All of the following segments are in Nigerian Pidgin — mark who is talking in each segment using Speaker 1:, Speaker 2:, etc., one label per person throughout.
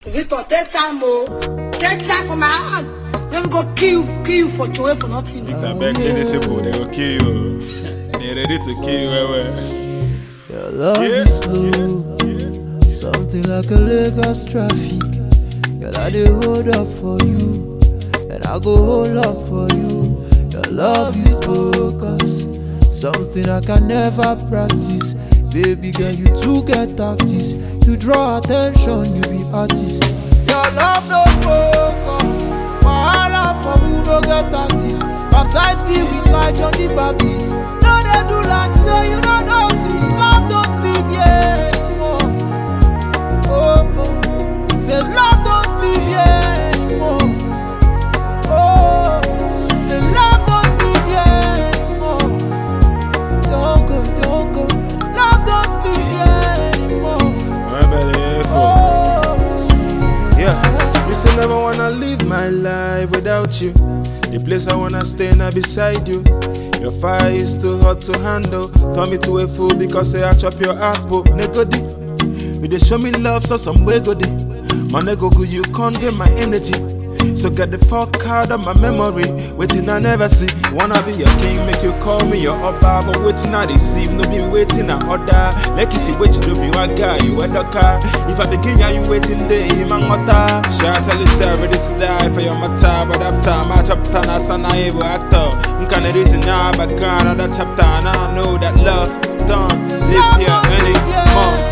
Speaker 1: Victor, take time, oh. Take time for my hand. Let me go kill, kill you for Joey for nothing.
Speaker 2: Victor beg any people, they go kill you. They ready to kill you, well, well.
Speaker 3: Your love
Speaker 2: Yeah,
Speaker 3: is slow, something like a Lagos traffic. Girl, I dey hold up for you, and I go hold up for you. Your love is focus, something I can never practice. Baby girl, you too get tactics. You draw attention, you be artist. Your love no focus, wahala for who no get tactics. Baptize me with light John the Baptist. No dey do like say you no notice. Love don't sleep yet anymore. Oh, oh. Say love don't sleep yet anymore. Oh, the love don't sleep yet anymore. Don't go, don't go. Love don't sleep yet anymore.
Speaker 2: Remember the info.
Speaker 3: Oh.
Speaker 2: Yeah, you say never wanna live my life without you. The place I wanna stay now beside you. Your fire is too hot to handle. Turn me to a fool because say I chop your apple. Negodi, you dey show me love, so some way go dey. My nego go, you can't drain my energy. So get the fuck out of my memory. Waiting I never see. Wanna be your king, make you call me your upper. But waiting I receive, no be waiting I order. Make you see what you do, be one guy, you a car. If I begin, yeah, you waiting day, man, ngota. Shout tell yourself, ready to die for your matter. But after my chapter, na sana evil actor. Nkan reason now, background of that chapter. And I know that love don't live here anymore.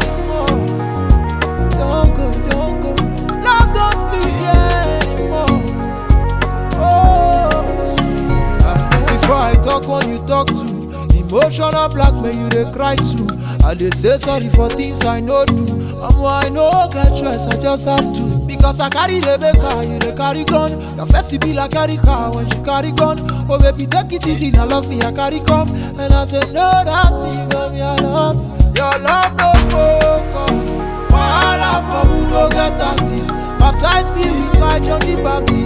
Speaker 3: Don't go, don't go. Love don't leave here anymore. Oh. Ah, Before I talk, when you talk to emotional blackmail, you dey cry too. I dey say sorry for things I no do. Omo, I no get choice, I just have to. Because I carry the car, you dey carry gun. Your face be like carry car when she carry gun. Oh baby, take it easy, now love me, I carry come. And I say no, that me, come your love. Your love no focus. Wahala for who no get tactics. Baptize me with light John the Baptist.